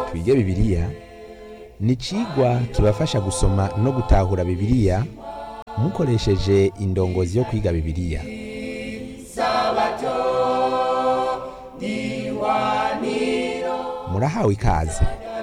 twige bibiliya ni icigwa kibafasha gusoma no gutahura bibiliya mukoresheje indongozi yo kwiga bibiliya murahawe ikaze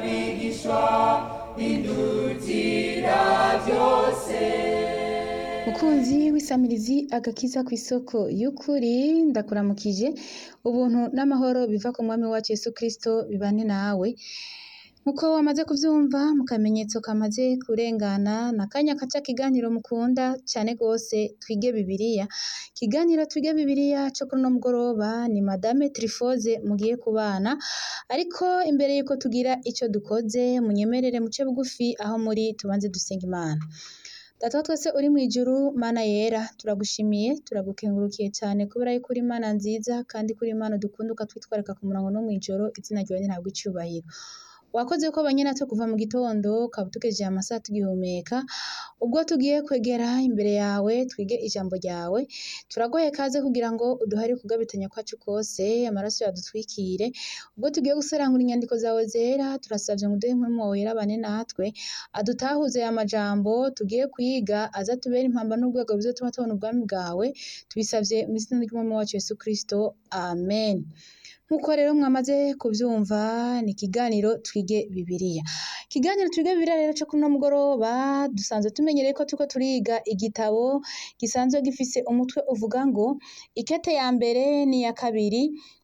mukunzi w'isamirizi agakiza ku isoko y'ukuri ndakuramukije ubuntu n'amahoro biva ku mwami wacu Yesu Kristo bibane nawe nkuko wamaze kuvyumva mu kamenyetso kamaze kurengana na kanya kaca kiganiro mukunda cane gose twige bibiliya kiganiro twige bibiliya co kuri uno mugoroba ni madame Trifoze mugiye kubana ariko imbere yuko tugira ico dukoze munyemerere muce bugufi aho muri tubanze dusenga imana Data wa twese uri mw'ijuru mana yera turagushimiye turagukengurukiye cyane kubera yuko uri imana nziza kandi kuri imana dukunda ukatwitwarika ku murango no mw'ijoro izina ryawe ntabwo icubahiro wakoze ko abanye natwe kuva mu gitondo ukaba utugejeje amasaha tugihumeka ubwo tugiye kwegera imbere yawe twige ijambo ryawe turagoye kaze kugira ngo uduhare kugabitanya kwacu kose amaraso yadutwikire ubwo tugiye gusarangura inyandiko zawe zera turasavye ngo uduhe impwemu wawe wera abane natwe adutahuze aya majambo tugiye kwiga aza tubere impamba n'urwego bizotuma tubona ubwami bwawe tubisavye mu izina ry'umwami wacu Yesu Kristo amen Nkuko rero mwamaze kuvyumva ni ikiganiro twige bibiliya ikiganiro twige bibiliya rero co kuri uno mugoroba dusanzwe tumenyereye ko turiko turiga igitabo gisanzwe gifise umutwe uvuga ngo ikete ya mbere n'iya kabiri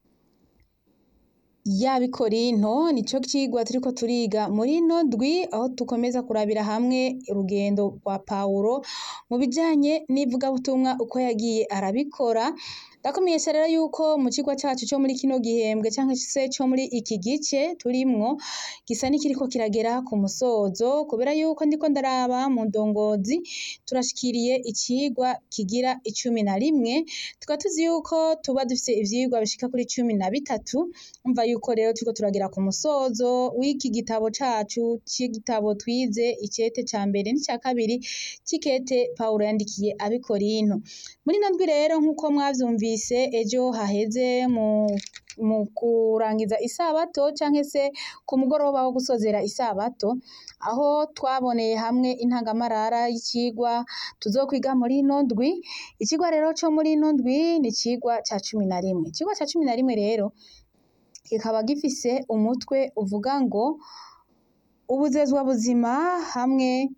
y'abikorinto nico cigwa turiko turiga muri ino ndwi aho dukomeza kurabira hamwe urugendo rwa Pawulo mu bijanye n'ivugabutumwa uko yagiye arabikora ndakumenyesha rero yuko mu cigwa cacu co muri kino gihembwe canke se co muri iki gice turimwo gisa n'ikiriko kiragera ku musozo kubera yuko ndiko ndaraba mu ndongozi turashikiriye icigwa kigira icumi na rimwe tukaba tuzi yuko tuba dufise ivyigwa bishika kuri cumi na bitatu umva yuko rero turiko turagera ku musozo w'iki gitabo cacu c'igitabo twize icete ca mbere n'ica kabiri c'ikete Pawulo yandikiye abikorinto muri ino ndwi rero nk'uko mwavyumvise ejo haheze mu mu kurangiza isabato canke se ku mugoroba wo gusozera isabato aho twaboneye hamwe intangamarara y'icigwa tuzokwiga muri ino ndwi icigwa rero co muri ino ndwi ni icigwa ca cumi na rimwe icigwa ca cumi na rimwe rero kikaba gifise umutwe uvuga ngo ubuzezwa buzima hamwe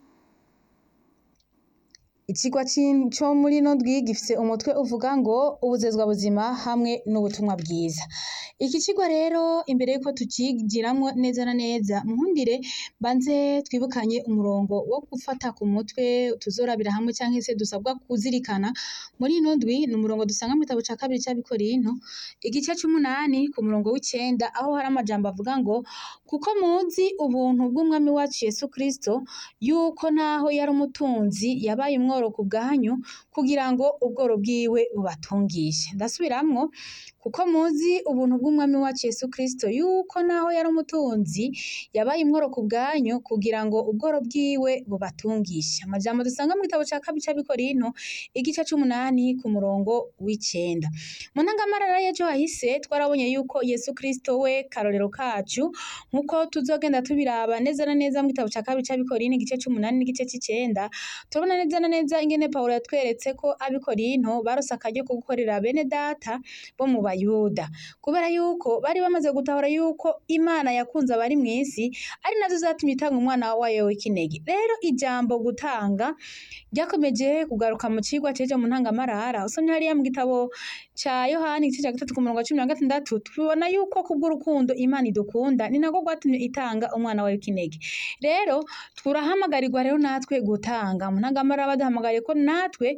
Icigwa co muri ino ndwi gifise umutwe uvuga ngo ubuzezwa buzima hamwe n'ubutumwa bwiza. Iki cigwa rero imbere yuko tucigiramwo neza na neza munkundire mbanze twibukanye umurongo wo gufata ku mutwe tuzorabira hamwe canke se dusabwa kuzirikana muri ino ndwi ni umurongo dusanga mu gitabo ca kabiri c'abikorinto igice c'umunani ku murongo w'icenda aho hari amajambo avuga ngo kuko muzi ubuntu bw'umwami wacu Yesu Kristo yuko naho yari umutunzi yabaye umworo ku bwanyu kugira ngo ubworo bwiwe bubatungishe ndasubiramwo kuko muzi ubuntu bw'umwami wacu Yesu Kristo yuko naho yari umutunzi yabaye umworo ku bwanyu kugira ngo ubworo bwiwe bubatungishe amajambo dusanga mu gitabo ca kabiri c'abikorinto igice c'umunani ku murongo w'icenda mu ntangamarara y'ejo hahise twarabonye yuko Yesu Kristo we karorero kacu nkuko tuzogenda tubiraba neza na neza mu gitabo ca kabiri c'abikorinto igice c'umunani n'igice c'icenda turabona neza na neza ingene Pawulo yatweretse ko abikorinto barose akaryo ko gukorera bene data bo mu bayuda kubera yuko bari bamaze gutahura yuko Imana yakunze abari mw'isi ari nazo zatumye itanga umwana wayo w'ikinege rero ijambo gutanga ryakomeje kugaruka mu cigwa c'ejo mu ntangamarara usomye hariya mu gitabo ca Yohani igice ca gatatu ku murongo wa cumi na gatandatu tubona yuko kubw'urukundo Imana idukunda ni narwo rwatumye itanga umwana wayo w'ikinege rero turahamagarirwa rero natwe gutanga mu ntangamarara baduhamagariye ko natwe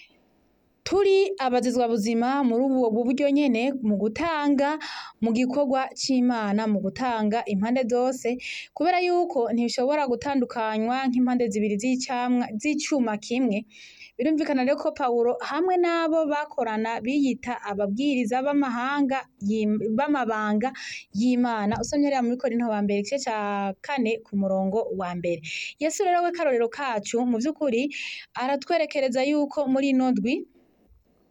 turi abazizwa buzima muri ubu buryo nyene mu gutanga mu gikorwa c'Imana mu gutanga impande zose kubera yuko ntishobora gutandukanywa nk'impande zibiri z'icamwa z'icuma kimwe birumvikana rero ko Pawulo hamwe n'abo bakorana biyita ababwiriza b'amahanga b'amabanga y'Imana usomye hariya muri Korinto wa mbere igice ca kane ku murongo wa mbere Yesu rero we karorero kacu mu vy'ukuri aratwerekereza yuko muri ino ndwi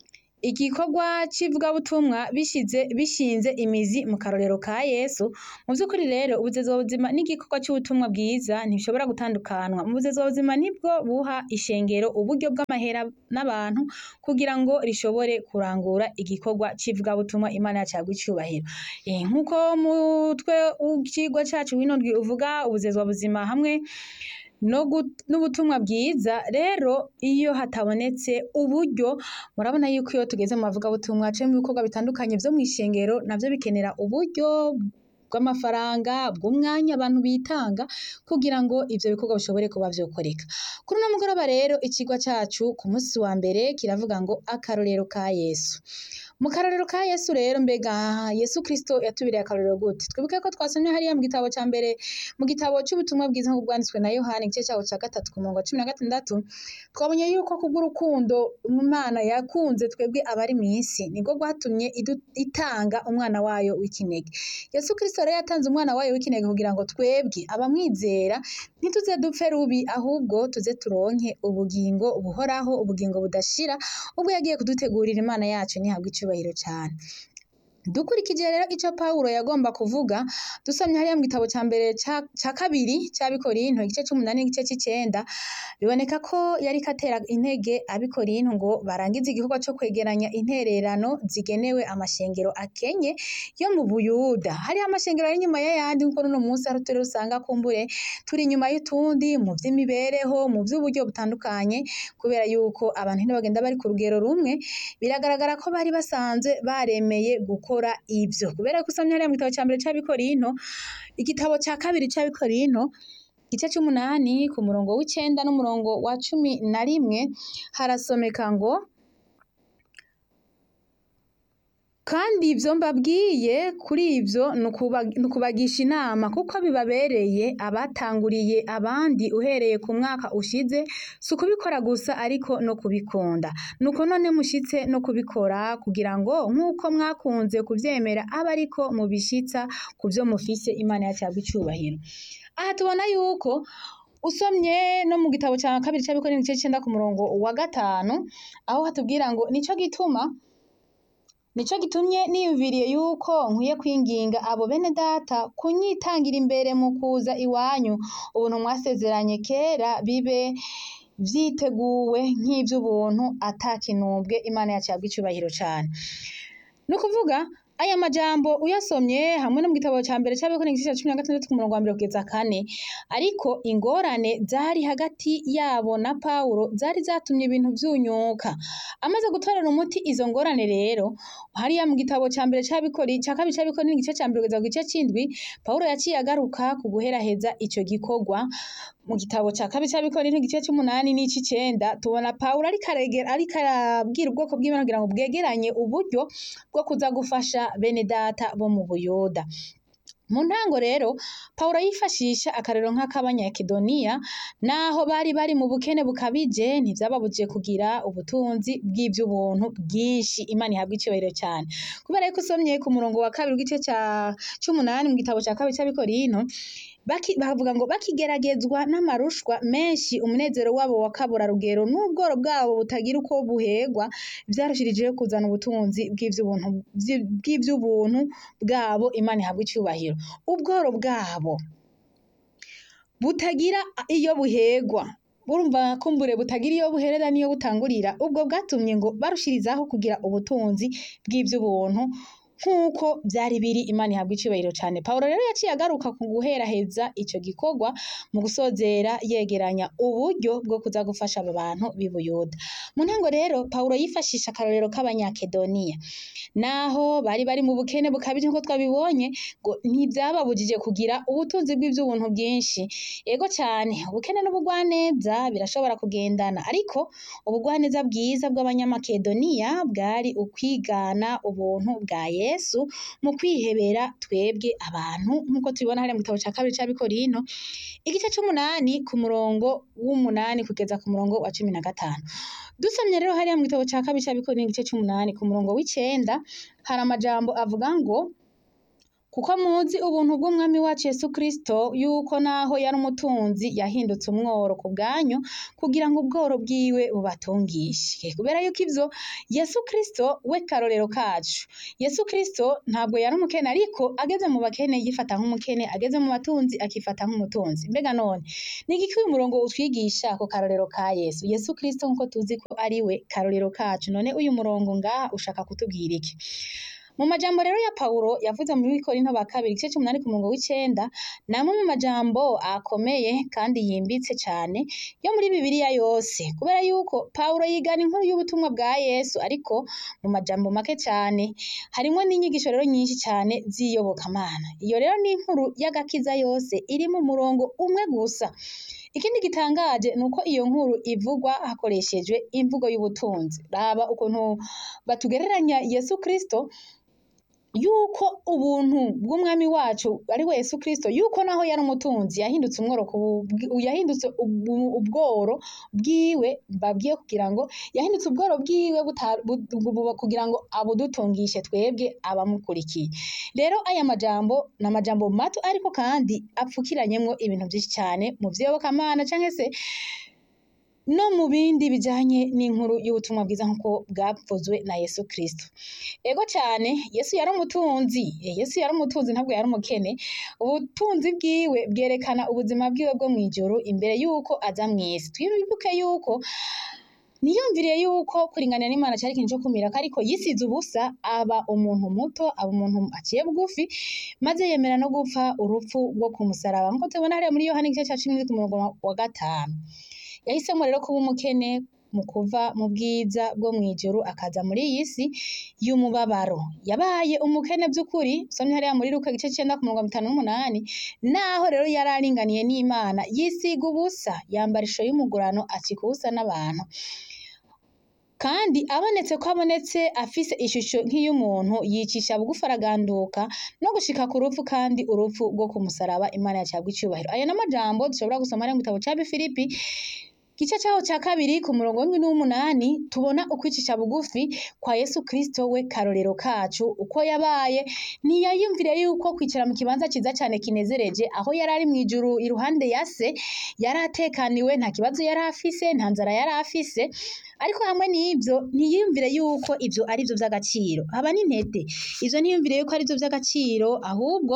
igikorwa c'ivugabutumwa bishize bishinze imizi mu karorero ka Yesu mu vy'ukuri rero ubuzezwa buzima n'igikorwa c'ubutumwa bwiza ntibishobora gutandukanwa mu buzezwa buzima nibwo buha ishengero uburyo bw'amahera n'abantu kugira ngo rishobore kurangura igikorwa c'ivugabutumwa Imana yacu ihabwe icubahiro Eh, nk'uko mutwe w'icigwa cacu w'ino ndwi uvuga ubuzezwa buzima hamwe no gu- n'ubutumwa bwiza rero iyo hatabonetse uburyo murabona yuko iyo tugeze mu mavugabutumwa canke mu bikorwa bitandukanye vyo mw'ishengero navyo bikenera uburyo bw'amafaranga bw'umwanya abantu bitanga kugira ngo ivyo bikorwa bishobore kuba vyokoreka kuri uno mugoroba rero icigwa cacu ku musi wa mbere kiravuga ngo akarorero ka Yesu mu karorero ka Yesu rero mbega Yesu Kristo yatubiriye akarorero gute twibuke ko twasomye hariya mu gitabo ca mbere mu gitabo c'ubutumwa bwiza nk'uko bwanditswe na Yohana igice cawo ca gatatu ku murongo wa cumi na gatandatu twabonye yuko kubw'urukundo Imana yakunze twebwe abari mw'isi nibwo rwatumye idu- itanga umwana wayo w'ikinege Yesu Kristo rero yatanze umwana wayo w'ikinege kugira ngo twebwe abamwizera ntituze dupfe rubi ahubwo tuze turonke ubugingo buhoraho ubugingo budashira ubwo yagiye kudutegurira Imana yacu ntihabwe icubahiro cane dukurikije rero ico Pawulo yagomba kuvuga dusomye hariya mu gitabo ca mbere ca ca kabiri c'abikorinto igice c'umunani n'igice c'icenda biboneka ko yariko atera intege abikorinto ngo barangize igikorwa co kwegeranya intererano zigenewe amashengero akenye yo mu Buyuda hariho amashengero ari inyuma y'ayandi nkuko n'uno munsi hari uturere usanga kumbure turi inyuma y'utundi mu vy'imibereho mu vy'uburyo butandukanye kubera yuko abantu ntibagenda bari ku rugero rumwe biragaragara ko bari basanzwe baremeye gukora ivyo kubera ko usomye hariya mu gitabo ca mbere c'abikorinto igitabo ca kabiri c'abikorinto igice c'umunani ku murongo w'icenda n'umurongo wa cumi na rimwe harasomeka ngo kandi ivyo mbabwiye kuri ivyo ni ukuba- ni ukubagisha inama kuko bibabereye abatanguriye abandi uhereye ku mwaka ushize si ukubikora gusa ariko no kubikunda nuko none mushitse no kubikora kugira ngo nk'uko mwakunze kuvyemera abe ariko mubishitsa ku vyo mufise Imana yacu ihabwe icubahiro aha tubona yuko usomye no mu gitabo ca kabiri c'abikorinto igice c'icenda ku murongo wa gatanu aho hatubwira ngo nico gituma Nico gitumye niyumviriye yuko nkwiye kwinginga abo bene data kunyitangira imbere mu kuza iwanyu ubuntu mwasezeranye kera bibe vyiteguwe nk'ivy'ubuntu ata kinubwe Imana yacu ihabwe icubahiro cane ni ukuvuga aya majambo uyasomye hamwe no mu gitabo ca mbere c'abikorinto igice ca cumi na gatandatu ku murongo wa mbere kugeza kane ariko ingorane zari hagati yabo na Pawulo zari zatumye ibintu vyunyuka amaze gutorera umuti izo ngorane rero hariya mu gitabo ca mbere c'abikori ca kabiri c'abikorinto igice ca mbere kugeza ku gice c'indwi Pawulo yaciye agaruka ku guheraheza ico gikorwa mu gitabo ca kabiri c'abikorinto igice c'umunani n'ic'icenda tubona Pawulo ariko aregera ariko arabwira ubwoko bw'Imana kugira ngo bwegeranye uburyo bwo kuza gufasha bene data bo mu Buyuda mu ntango rero Pawulo yifashisha akarero nk'akabanyakedoniya naho bari bari mu bukene bukabije ntivyababujije kugira ubutunzi bw'ivy'ubuntu bwinshi Imana ihabwe icubahiro cane kubera yuko usomye ku murongo wa kabiri w'igice ca c'umunani mu gitabo ca kabiri c'abikorinto baki- bavuga ngo bakigeragezwa n'amarushwa menshi umunezero wabo wakaburarugero n'ubworo bwabo butagira uko buhegwa vyarushirijeho kuzana ubutunzi bw'ivy'ubuntu vyi- bw'ivy'ubuntu bwabo Imana ihabwe icubahiro ubworo bwabo butagira iyo buhegwa urumva kumbure butagira iyo buherera n'iyo butangurira ubwo bwatumye ngo barushirizaho kugira ubutunzi bw'ivy'ubuntu nk'uko vyari biri Imana ihabwe icubahiro cane Pawulo rero yaciye agaruka ku guheraheza ico gikorwa mu gusozera yegeranya uburyo bwo kuza gufasha abo bantu b'i Buyuda mu ntango rero Pawulo yifashisha akarorero k'abanyakedoniya naho bari bari mu bukene bukabije nk'uko twabibonye ngo ntivyababujije kugira ubutunzi bw'ivy'ubuntu bwinshi ego cane ubukene n'ubugwaneza birashobora kugendana ariko ubugwaneza bwiza bw'abanyamakedoniya bwari ukwigana ubuntu bwa Yesu mu kwihebera twebwe abantu nk'uko tubibona hariya mu gitabo ca kabiri c'abikorinto igice c'umunani ku murongo w'umunani kugeza ku murongo wa cumi na gatanu dusomye rero hariya mu gitabo ca kabiri c'abikorinto igice c'umunani ku murongo w'icenda hari amajambo avuga ngo kuko muzi ubuntu bw'umwami wacu Yesu Kristo yuko naho yari umutunzi yahindutse umworo ku bwanyu kugira ngo ubworo bwiwe bubatungishe kubera yuko ivyo Yesu Kristo we karorero kacu Yesu Kristo ntabwo yari umukene ariko ageze mu bakene yifata nk'umukene ageze mu batunzi akifata nk'umutunzi mbega none ni igiki uyu murongo utwigisha ku karorero ka Yesu Yesu Kristo nkuko tuzi ko ari we karorero kacu none uyu murongo ngaha ushaka kutubwira iki mu majambo rero ya Pawulo yavuze muri Korinto ba kabiri igice c'umunani ku murongo w'icenda namwe mu majambo akomeye kandi yimbitse cane yo muri Bibiliya yose kubera yuko Pawulo yigana inkuru y'ubutumwa bwa Yesu ariko mu majambo make cane harimwo n'inyigisho rero nyinshi cane z'iyobokamana iyo rero ni inkuru y'agakiza yose iri mu murongo umwe gusa ikindi gitangaje ni uko iyo nkuru ivugwa hakoreshejwe imvugo y'ubutunzi raba ukuntu batugereranya Yesu Kristo yuko ubuntu bw'umwami wacu ari we Yesu Kristo yuko naho yari umutunzi yahindutse umworo ku- yahindutse ubu- ubworo bwiwe babwiye kugira ngo yahindutse ubworo bwiwe buta- bu- bu- kugira ngo abudutungishe twebwe abamukurikiye rero aya majambo ni amajambo mato ariko kandi apfukiranyemwo ibintu vyinshi cane mu vyiyobokamana canke se no mu bindi bijanye n'inkuru y'ubutumwa bwiza nk'uko bwavuzwe na Yesu Kristo ego cane Yesu yari umutunzi Eh, Yesu yari umutunzi ntabwo yari umukene ubutunzi bwiwe bwerekana ubuzima bwiwe bwo mw'ijuru imbere yuko aza mw'isi twibuke yuko niyumviriye yuko kuringanira n'Imana cari ikintu co kumirako ariko yisize ubusa aba umuntu muto aba umuntu aciye bugufi maze yemera no gupfa urupfu rwo ku musaraba nkuko tubona hariya muri Yohana igice ca cumi n'indwi ku murongo wa gatanu yahisemwo rero kuba umukene mu kuva mu bwiza bwo mw'ijuru akaza muri iyi si y'umubabaro yabaye umukene vy'ukuri usomye hariya muri Luka igice c'icenda ku murongo wa bitanu n'umunani naho rero yari aringaniye n'Imana yisiga ubusa yambara isho y'umugurano acika ubusa n'abantu kandi abonetse ko abonetse afise ishusho nk'iy'umuntu yicisha bugufi araganduka no gushika ku rupfu kandi urupfu rwo ku musaraba Imana yacabwa icubahiro ayo n'amajambo dushobora gusoma ari mu gitabo ca Bifilipi igice caho ca kabiri ku murongo w'indwi n'uw'umunani tubona ukwicisha bugufi kwa Yesu Kristo we karorero kacu uko yabaye ntiyayumviriye yuko kwicara mu kibanza ciza cane kinezereje aho yari ari mw'ijuru iruhande ya se yari atekaniwe nta kibazo yari afise nta nzara yari afise ariko hamwe n'ivyo ntiyiyumvire yuko ivyo ari vyo vy'agaciro haba n'intete ivyo ntiyumvire yuko ari vyo vy'agaciro ahubwo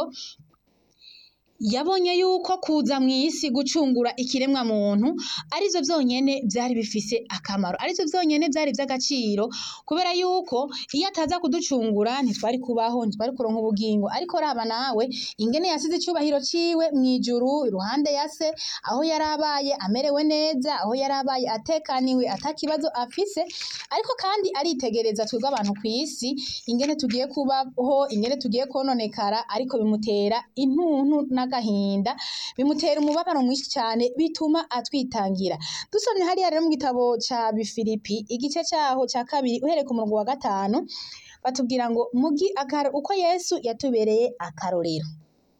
yabonye yuko kuza mw'isi gucungura ikiremwa muntu arivyo vyonyene vyari bifise akamaro arivyo vyonyene vyari vy'agaciro kubera yuko iyo ataza kuducungura ntitwari kubaho ntitwari kuronka ubugingo ariko raba nawe ingene yasize icubahiro ciwe mw'ijuru iruhande ya se aho yari abaye amerewe neza aho yari abaye atekaniwe ata kibazo afise ariko kandi aritegereza twebwe abantu kw'isi ingene tugiye kubaho ingene tugiye kononekara ariko bimutera intuntu n'agahinda bimutera umubabaro mwinshi cane bituma atwitangira dusomye hariya rero mu gitabo ca Bifilipi igice caho ca kabiri uhereye ku murongo wa gatanu batubwira ngo mugi akaro uko Yesu yatubereye akarorero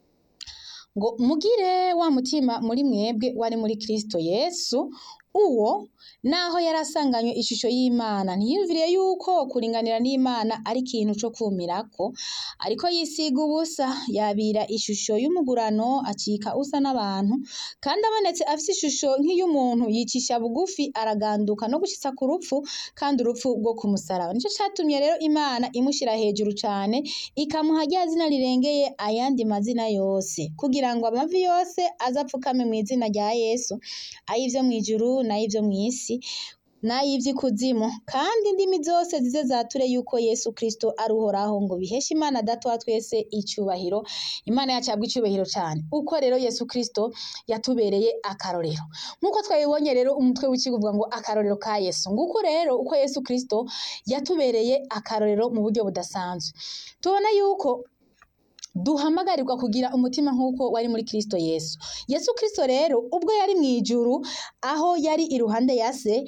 ngo mugire wa mutima muri mwebwe wari muri Kristo Yesu uwo naho yari asanganywe ishusho y'Imana ntiyumviriye yuko kuringanira n'Imana ari ikintu co kumirako ariko yisiga ubusa yabira ishusho y'umugurano acika usa n'abantu kandi abonetse afise ishusho nk'iy'umuntu yicisha bugufi araganduka no gushitsa ku rupfu kandi urupfu rwo ku musaraba nico catumye rero Imana imushira hejuru cane ikamuha rya zina rirengeye ayandi mazina yose kugira ngo amavi yose azapfukame mw'izina rya Yesu ay'ivyo mw'ijuru n'ay'ivyo mw'isi n'ay'ivy'ikuzimu kandi indimi zose zize zature yuko Yesu Kristo ari uhoraho ngo biheshe Imana Data wa twese icubahiro Imana yacu yabwa icubahiro cane uko rero Yesu Kristo yatubereye akarorero nk'uko twabibonye rero umutwe w'ikigo uvuga ngo akarorero ka Yesu nguko rero uko Yesu Kristo yatubereye akarorero mu buryo budasanzwe tubona yuko duhamagarirwa kugira umutima nk'uko wari muri Kristo Yesu Yesu Kristo rero ubwo yari mw'ijuru aho yari iruhande ya se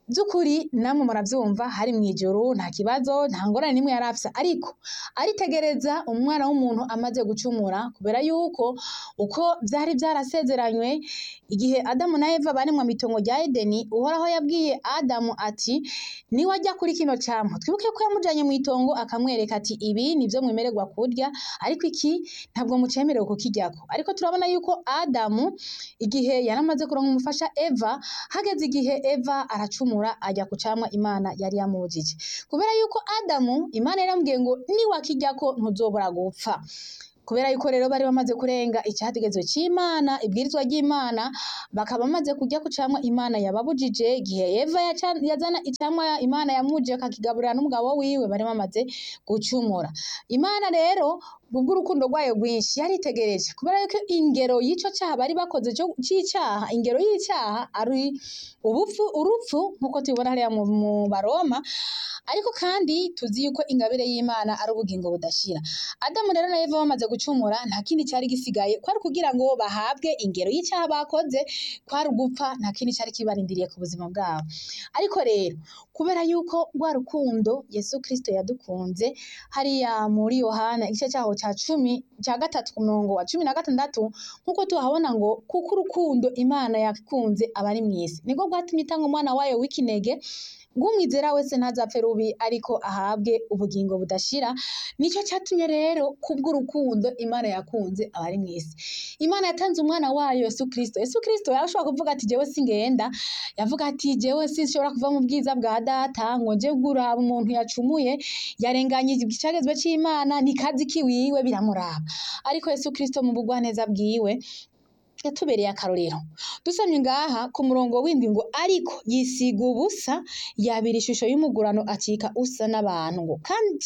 by'ukuri namwe murabyumva hari mu ijoro nta kibazo nta ngorane n'imwe yari afise ariko aritegereza umwana w'umuntu amaze gucumura kubera yuko uko byari byarasezeranywe igihe adamu na eva bari mu mitongo rya edeni uhoraho yabwiye adamu ati niwajya kuri kino cyampa twibuke ko yamujyanye mu itongo akamwereka ati ibi nibyo mwemererwa kurya ariko iki ntabwo mucemerewe kukiryako ariko turabona yuko adamu igihe yari amaze kuronka umufasha eva hageze igihe eva aracumura ajya ku camwa imana yari yamubujije kubera yuko adamu imana yaramubwiye ngo niwakiryako ntuzobora gupfa kubera yuko rero bari bamaze kurenga icyategezo cy'imana ibwirizwa ry'imana bakaba bamaze kujya ku camwa imana yababujije igihe eva yaca- yazana icamwa imana yamuje akakigaburira n'umugabo wiwe bari bamaze gucumura imana rero kubw'urukundo rwayo rwinshi yaritegereje kubera yuko ingero y'ico cyaha bari bakoze cyo- c'icyaha ingero y'icyaha ari ubupfu urupfu nk'uko tubibona hariya mu mu baroma ariko kandi tuzi yuko ingabire y'imana ari ubugingo budashira adamu rero na eva bamaze gucumura nta kindi cyari gisigaye kwari kugira ngo bahabwe ingero y'icyaha bakoze kwari ugupfa nta kindi cyari kibarindiriye ku buzima bwabo ariko rero kubera yuko rwa rukundo yesu kirisito yadukunze hariya muri yohana igice cyaho cya cumi cya gatatu ku murongo wa cumi na gatandatu nk'uko tuhabona ngo kuko urukundo imana yakunze abari mu isi nibwo bwatumye itanga umwana wayo w'ikinege ng'umwizera wese ntazapfe rubi ariko ahabwe ubugingo budashira nicyo cyatumye rero kubw'urukundo imana yakunze abari mu isi imana yatanze umwana wayo yesu kirisito yesu kirisito yarashobora kuvuga ati jewe singenda yavuga ati jewe sinshobora kuva mu bwiza bwa data ngo nje guraba umuntu yacumuye yarenganye icagezwe c'imana ni kazi kiwiwe biramuraba ariko yesu kirisito mu bugwaneza bwiwe yatubereye akarorero dusomye ngaha ku murongo w'indwi ngo ariko yisiga ubusa yabira ishusho y'umugurano acika usa n'abantu ngo kandi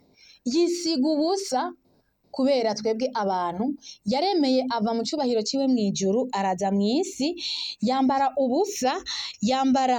yisiga ubusa kubera twebwe abantu yaremeye ava mu cyubahiro ciwe mu ijuru araza mu isi yambara ubusa yambara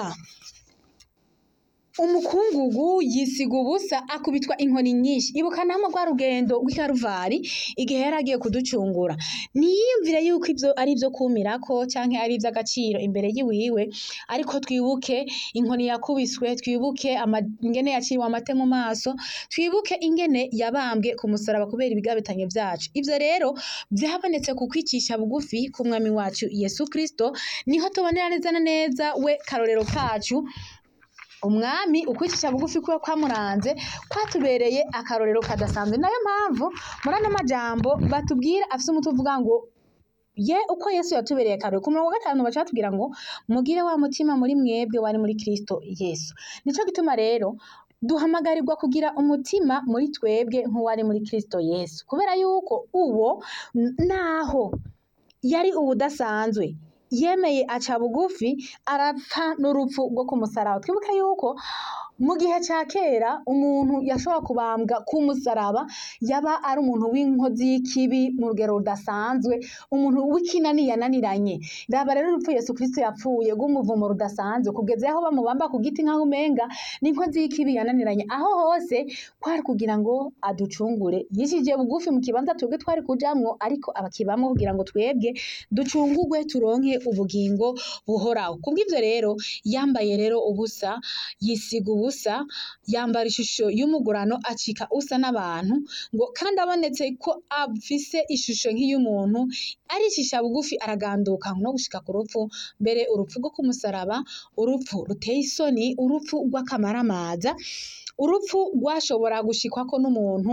umukungugu yisiga ubusa akubitwa inkoni nyinshi ibuka namwe rwa rugendo rw'ikaruvari igihe yari agiye kuducungura niyiyumvire yuko ibyo ari ibyo kumirako canke ari iby'agaciro imbere yiwiwe ariko twibuke inkoni yakubiswe twibuke ama- ingene yaciwe amate mu maso twibuke ingene yabambwe ku musaraba kubera ibigabitanyo byacu ivyo rero byabonetse ku kwicisha bugufi k'umwami wacu yesu kristo niho tubonera neza na neza we karorero kacu umwami ukwicisha bugufi kuba kwamuranze kwatubereye akarorero kadasanzwe nayo mpamvu muri ano majambo batubwira afise umutwe uvuga ngo ye uko yesu yatubereye akarorero ku murongo wa gatanu baca batubwira ngo mugire wa mutima muri mwebwe wari muri kristo yesu nico gituma rero duhamagarirwa kugira umutima muri twebwe nk'uwari muri kristo yesu kubera yuko uwo n- naho yari ubudasanzwe yemeye aca bugufi arapfa n'urupfu rwo ku musaraba twibuke yuko mu gihe cya kera umuntu yashobora kubambwa ku musaraba yaba ari umuntu w'inkozi y'ikibi mu rugero rudasanzwe umuntu w'ikinani yananiranye raba rero urupfu yesu kirisito yapfuye rw'umuvumo rudasanzwe kugeza aho bamubamba ku giti nk'aho umenga n'inkozi y'ikibi yananiranye aho hose kwari kugira ngo aducungure yishije bugufi mu kibanza twebwe twari kujamwo ariko abakibamwo kugira ngo twebwe ducungurwe turonke ubugingo buhoraho kubw'ivyo rero yambaye rero ubusa yisiga ubusa yambara ishusho y'umugurano acika usa n'abantu ngo kandi abonetse ko afise ishusho nk'iy'umuntu aricisha bugufi araganduka no gushika ku rupfu mbere urupfu rwo kumusaraba urupfu ruteye isoni urupfu rw'akamaramaza urupfu rwashobora gushikwako n'umuntu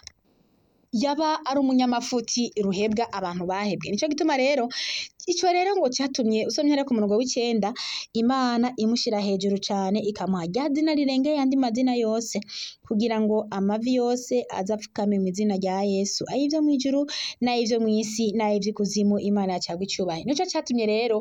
yaba ari umunyamafuti ruhebwa abantu bahebwe nico gituma rero ico rero ngo catumye usomye rero ku murongo w'icenda imana imushira hejuru cane ikamuha rya zina rirengeye andi mazina yose kugira ngo amavi yose aze apfukame mu izina rya yesu ay'ivyo mw'ijuru n'ay'ivyo mw'isi n'ay'ivy'ikuzimu imana yacagwa icubahiro nico catumye rero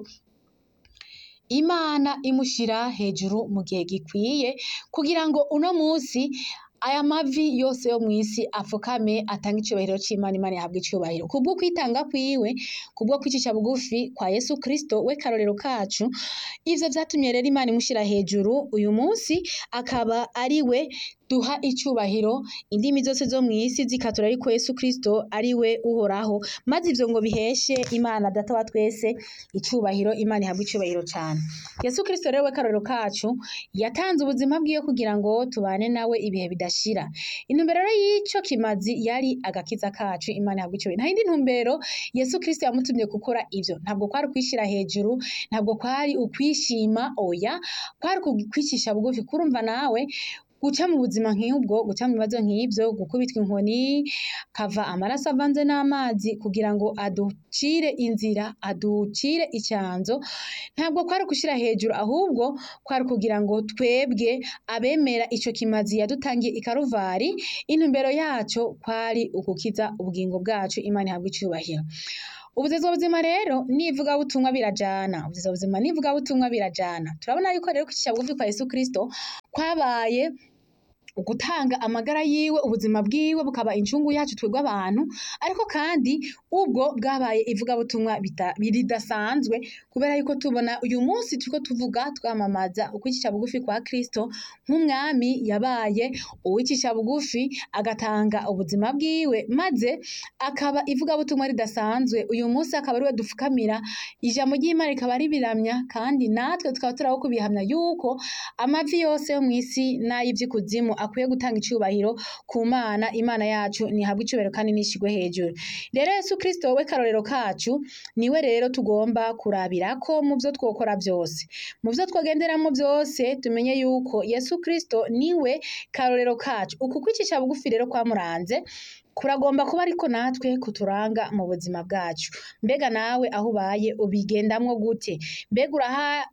imana imushira hejuru mu gihe gikwiye kugira ngo uno musi aya mavi yose yo mw'isi apfukame atange icubahiro c'imana imana yahabwa icubahiro kubwo kwitanga kwiwe kubwo kwicisha bugufi kwa yesu kristo we karorero kacu ivyo vyatumye rero imana imushira hejuru uyu musi akaba ari we duha icubahiro indimi zose zo mw'isi zikatura ariko Yesu Kristo ari we uhoraho maze ivyo ngo biheshe Imana data wa twese icubahiro Imana ihabwe icubahiro cane Yesu Kristo rero we karorero kacu yatanze ubuzima bwiwe kugira ngo tubane nawe ibihe bidashira intumbero rero y'ico kimazi yari agakiza kacu Imana ihabwe icubahiro nta yindi ntumbero Yesu Kristo yamutumye gukora ivyo ntabwo kwari ukwishira hejuru ntabwo kwari ukwishima oya kwari ukwicisha bugufi kurumva nawe guca mu buzima nk'ubwo guca mu bibazo nk'ivyo gukubitwa inkoni kava amaraso avanze n'amazi kugira ngo aducire inzira aducire icanzo ntabwo kwari gushira hejuru ahubwo kwari kugira ngo twebwe abemera ico kimazi yadutangiye i Karuvari intumbero yaco kwari ugukiza ubugingo bwacu Imana ihabwe icubahiro ubuzezwa buzima rero n'ivugabutumwa birajana ubuzezwa buzima n'ivugabutumwa birajana turabona yuko rero kwicisha bugufi kwa Yesu Kristo kwabaye ugutanga amagara yiwe ubuzima bwiwe bukaba incungu yacu twebwe abantu ariko kandi ubwo bwabaye ivugabutumwa bita- ridasanzwe kubera yuko tubona uyu munsi turiko tuvuga twamamaza ukwicisha bugufi kwa Kristo nk'umwami yabaye uwicisha bugufi agatanga ubuzima bwiwe maze akaba ivugabutumwa ridasanzwe uyu munsi akaba ariwe dufukamira ijambo ry'Imana rikaba ribiramya kandi natwe tukaba turaho kubihamya yuko amavi yose yo mw'isi n'ay'ivy'ikuzimu akwiye gutanga icubahiro ku Mana Imana yacu nihabwe icubahiro kandi nishigwe hejuru rero Yesu Kristo we karorero kacu niwe rero tugomba kurabirako mu vyo twokora vyose mu vyo twogenderamo vyose tumenye yuko Yesu Kristo niwe karorero kacu uku kwicisha bugufi rero kwamuranze kuragomba kuba ariko natwe kuturanga mu buzima bwacu mbega nawe aho ubaye ubigendamwo gute mbega uraha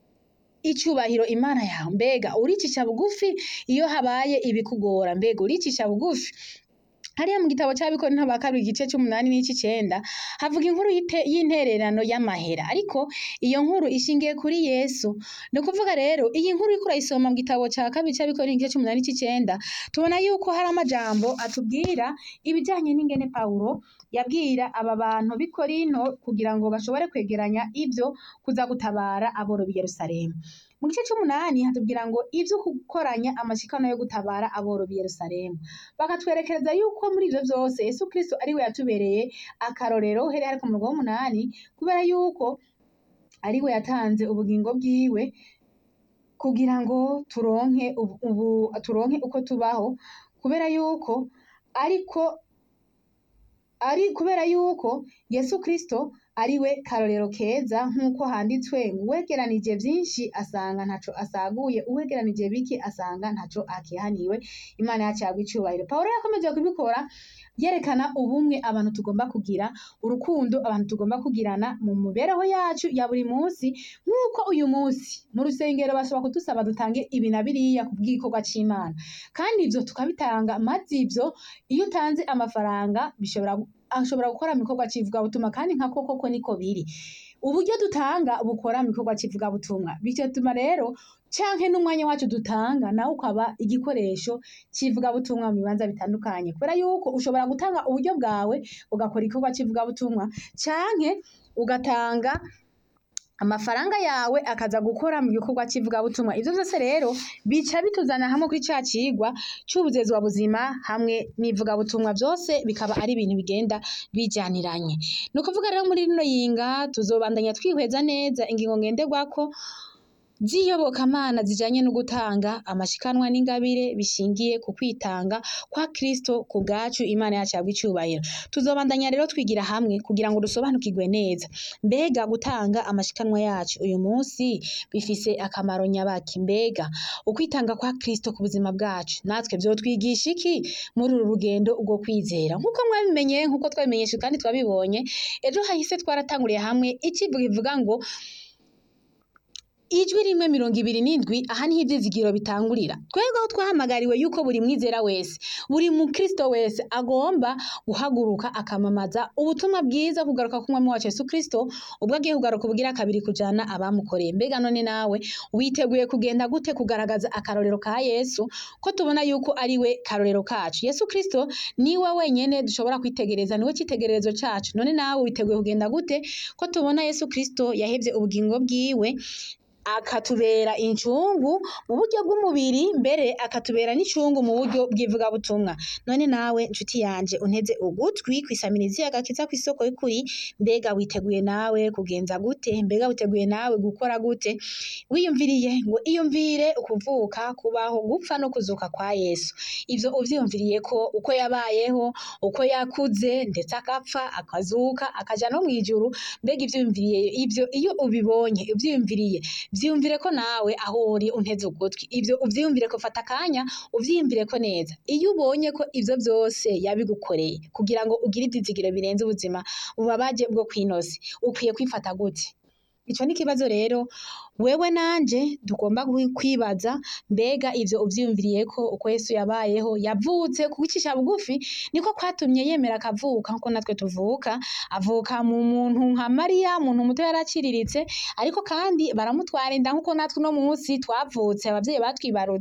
icubahiro Imana yawe mbega uricisha bugufi iyo habaye ibikugora mbega uricisha bugufi hariya mu gitabo c'abikorintho ba kabiri igice c'umunani n'ic'icenda havuga inkuru y'ite- y'intererano y'amahera ariko iyo nkuru ishingiye kuri Yesu ni ukuvuga rero iyi nkuru uriko urayisoma mu gitabo ca kabiri c'abikorintho igice c'umunani n'ic'icenda tubona yuko hari amajambo atubwira ibijanye n'ingene Pawulo yabwira aba bantu b'i Korinto kugira ngo bashobore kwegeranya ivyo kuza gutabara aboro b'i Yerusalemu mu gice c'umunani hatubwira ngo ivyo gukoranya amashikano yo gutabara aboro b'i Yerusalemu bakatwerekereza yuko muri ivyo vyose Yesu Kristo ari we yatubereye akarorero uhereye ariko mu murongo w'umunani kubera yuko ari we yatanze ubugingo bwiwe kugira ngo turonke ubu, ubu turonke uko tubaho kubera yuko ariko ari kubera yuko Yesu Kristo ari we karorero keza nk'uko handitswe ngo uwegeranije vyinshi asanga ntaco asaguye uwegeranije bike asanga ntaco akihaniwe Imana yacu yagwa icubahiro Pawulo yakomeje kubikora yerekana ubumwe abantu tugomba kugira urukundo abantu tugomba kugirana mu mibereho yacu ya buri munsi nk'uko uyu munsi mu rusengero bashobora kudusaba dutange ibi na biriya ku bw'igikorwa c'Imana kandi ivyo tukabitanga maze ivyo iyo utanze amafaranga bishobora gu- ashobora gukora mu gikorwa c'ivugabutumwa kandi nka koko ko niko biri uburyo dutanga bukora mu gikorwa c'ivugabutumwa bigatuma rero canke n'umwanya wacu dutanga nawe ukaba igikoresho c'ivugabutumwa mu bibanza bitandukanye kubera yuko ushobora gutanga uburyo bwawe ugakora igikorwa c'ivugabutumwa canke ugatanga amafaranga yawe akaza gukora mu gikorwa c'ivugabutumwa ivyo vyose rero bica bituzana hamwe kuri ca cigwa c'ubuzezwa buzima hamwe n'ivugabutumwa vyose bikaba ari ibintu bigenda bijaniranye ni ukuvuga rero muri rino yinga tuzobandanya twihweza neza ingingo ngenderwako z'iyobokamana zijanye no gutanga amashikanwa n'ingabire bishingiye ku kwitanga kwa Kristo ku bwacu Imana yacu yabwa icubahiro tuzobandanya rero twigira hamwe kugira ngo dusobanukirwe neza mbega gutanga amashikanwa yacu uyu munsi bifise akamaro nyabaki mbega ukwitanga kwa Kristo ku buzima bwacu natwe vyotwigisha iki muri uru rugendo rwo kwizera nk'uko mwabimenye nk'uko twabimenyeshe kandi twabibonye ejo hahise twaratanguriye hamwe icivuga ivuga ngo ijwi rimwe mirongo ibiri n'indwi aha niho ivyizigiro bitangurira twebwe aho twahamagariwe yuko buri mwizera wese buri mukristo wese agomba guhaguruka akamamaza ubutumwa bwiza kugaruka k'umwami wacu Yesu Kristo ubwo agiye kugaruka ubugira kabiri kujana abamukoreye mbega none nawe witeguye kugenda gute kugaragaza akarorero ka Yesu ko tubona yuko ari we karorero kacu Yesu Kristo niwe wenyene dushobora kwitegereza niwe citegererezo cacu none nawe witeguye kugenda gute ko tubona Yesu Kristo yahevye ubugingo bwiwe akatubera incungu mu buryo bw'umubiri mbere akatubera n'icungu mu buryo bw'ivugabutumwa none nawe nshuti yanje unteze ugutwi kwisamirizi agakiza kw'isoko y'ukuri mbega witeguye nawe kugenza gute mbega witeguye nawe gukora gute wiyumviriye ngo iyumvire ukuvuka kubaho gupfa no kuzuka kwa Yesu ivyo uvyiyumviriye ko uko yabayeho uko yakuze ndetse akapfa akazuka akaja no mw'ijuru mbega ivyiyumviriye ivyo iyo ubibonye uvyiyumviriye vyiyumvire ko nawe aho uri unteze ugutwi ivyo uvyiyumvire ko fata akanya uvyiyumvire ko neza iyo ubonye ko ivyo vyose yabigukoreye kugira ngo ugire ivyizigiro birenze ubuzima bubabaje bwo kw'inosi ukwiye kwifata gute ico ni ikibazo rero wewe nanje tugomba kwibaza mbega ivyo uvyiyumviriye ko uko Yesu yabayeho yavutse kugucisha bugufi niko kwatumye yemera akavuka nkuko natwe tuvuka avuka mu muntu nka Mariya muntu muto yaraciriritse ariko kandi baramutwara inda nkuko natwe uno munsi twavutse abavyeyi batwibarutse